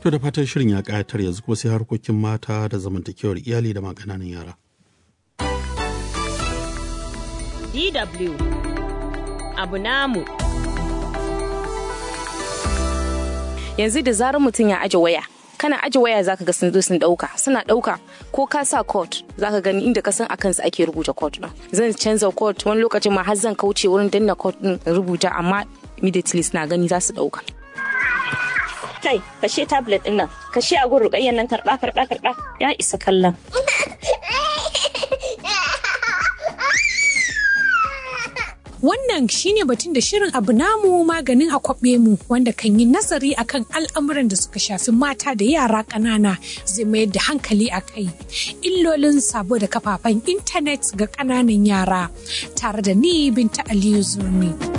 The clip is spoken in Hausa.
To da fatan shirin ya ƙayatar yanzu kuma sai harkokin mata da zamantakewar iyali da magananan yara. DW abu namu. Yanzu da zarar mutum ya aje waya, kana aje waya zaka ga sun zo sun dauka suna dauka ko ka sa code zaka gani inda ka san akan su ake rubuta code din zan canza code wani lokacin ma har zan kauce wurin danna code din rubuta amma immediately suna gani za su dauka Kai, kashe tablet din nan, kashe a gurin rukayyan nan karɓa karɓa karɓa ya isa kallon. Wannan shine batun da shirin abu namu maganin akwabe mu wanda kan yi nazari akan al'amuran da suka shafi mata da yara ƙanana zai mayar da hankali a kai. Illolin sabo da kafafen intanet ga ƙananan yara tare da ni Binta Aliyu Zurmi.